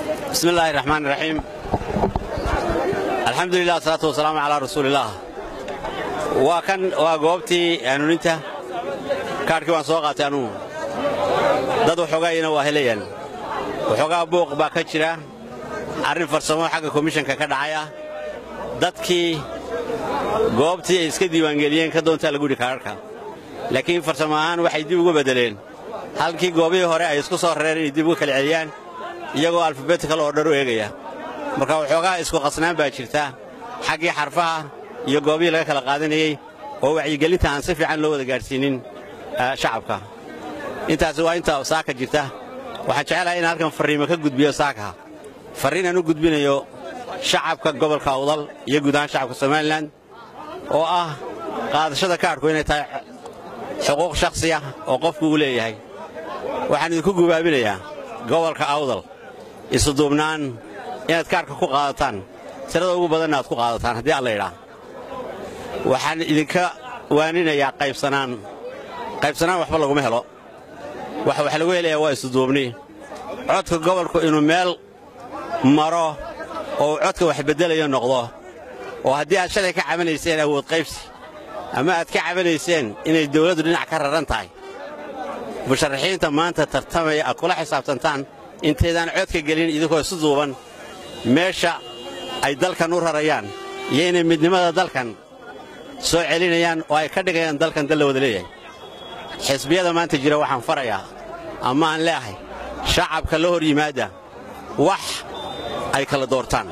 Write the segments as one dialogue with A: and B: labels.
A: bismi illaahi raxmaan raxiim alxamdulilah asalaatu wasalaamu calaa rasuulillaah waa kan waa goobtii hanuuninta kaadhkii waan soo qaatay anugu dad waxoogaayina waa helayaan waxoogaa buuq baa ka jira arrin farsamo xagga komishanka ka dhacay ah dadkii goobtii ay iska diiwaangeliyeen ka doontaa lagu yidhi kaadharhka laakiin farsamo ahaan waxay dib ugu beddeleen halkii goobihii hore ay isku soo rareen inay dib uga kala celiyaan iyagoo alfabetikal oo dhan u eegaya marka waxoogaa isku qasnaan baa jirta xaggii xarfaha iyo goobihii laga kala qaadanayey oo wacyigelinta aan si fiican loo wada gaadhsiinin shacabka intaasi waa inta saaka jirta waxaan jecelahay in halkan farriimo ka gudbiyo saaka farriin aan u gudbinayo shacabka gobolka awdal iyo guud ahaan shacabka somalilan oo ah qaadashada kaadhku inay tahay xuquuq shakhsiya oo qofku uu leeyahay waxaan idinku gubaabinayaa gobolka awdal isuduubnaan inaad kaadhka ku qaadataan tirada ugu badanna aad ku qaadataan haddii alla idhaa waxaan idinka waaninayaa qaybsanaan qaybsanaan waxba laguma helo waxa wax lagu helayaa waa isuduubni codka gobolku inuu meel maro oo codka wax beddelayo noqdo oo haddii aad shalay ka cabanayseen awood qaybsi ama aad ka cabanayseen inay dawladdu dhinac ka raran tahay musharaxiinta maanta tartamaya aad kula xisaabtantaan intaydaan codka gelin idinkoo isu duuban meesha ay dalkan u rarayaan iyo inay midnimada dalkan soo celinayaan oo ay ka dhigayaan dalkan dal la wada leeyahay xisbiyada maanta jira waxaan farayaa ama aan leeahay shacabka la hor yimaadda wax ay kala doortaan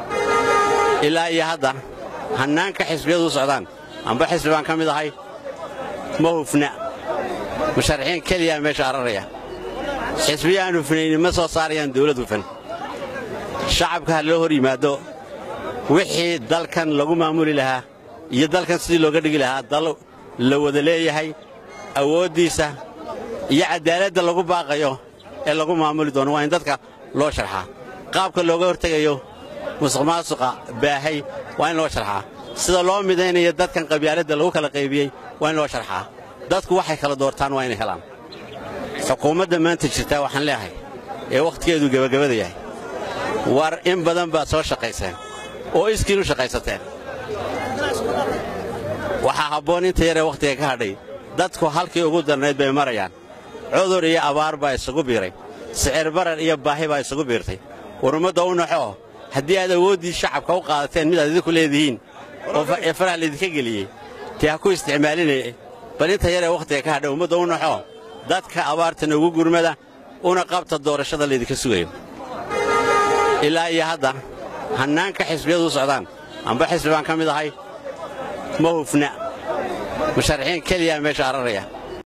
A: ilaa iyo hadda hannaanka xisbiyadu u socdaan amba xisbi baan ka mid ahay ma hufna musharaxiin keliyaa meesha araraya xisbiya aan hufnaynin ma soo saarayaan dawlad hufan shacabka ha loo hor yimaaddo wixii dalkan lagu maamuli lahaa iyo dalkan sidii looga dhigi lahaa dal la wada leeyahay awooddiisa iyo caddaaladda lagu baaqayo ee lagu maamuli doono waa in dadka loo sharxaa qaabka looga hortegayo musuqmaasuqa baahay waa in loo sharxaa sida loo midaynayo dadkan qabyaaladda lagu kala qaybiyey waa in loo sharxaa dadku waxay kala doortaan waa inay helaan xukuumadda maanta jirtaa waxaan leeahay ee wakhtigeedu gebagabada yahay war in badan baad soo shaqayseen oo iskiin u shaqaysateen waxaa habboon inta yaree wakhtiga ka hadhay dadku halkii ugu darnayd bay marayaan cudur iyo abaar baa isugu biiray sicir barar iyo baahi baa isugu biirtay war ummadda u naxoo haddii aad awooddii shacabka u qaadateen midaad idinku leedihiin oo ee faraha laydinka geliyey dee ha ku isticmaalinaya bal inta yaree wakhtiga ka hadhay ummadda u naxoo dadka abaartana ugu gurmada una qabta doorashada laydinka sugayo ilaa iyo hadda hannaanka xisbiyadu u socdaan amba xisbi baan ka mid ahay ma hufna musharaxiin keliyaa meesha araraya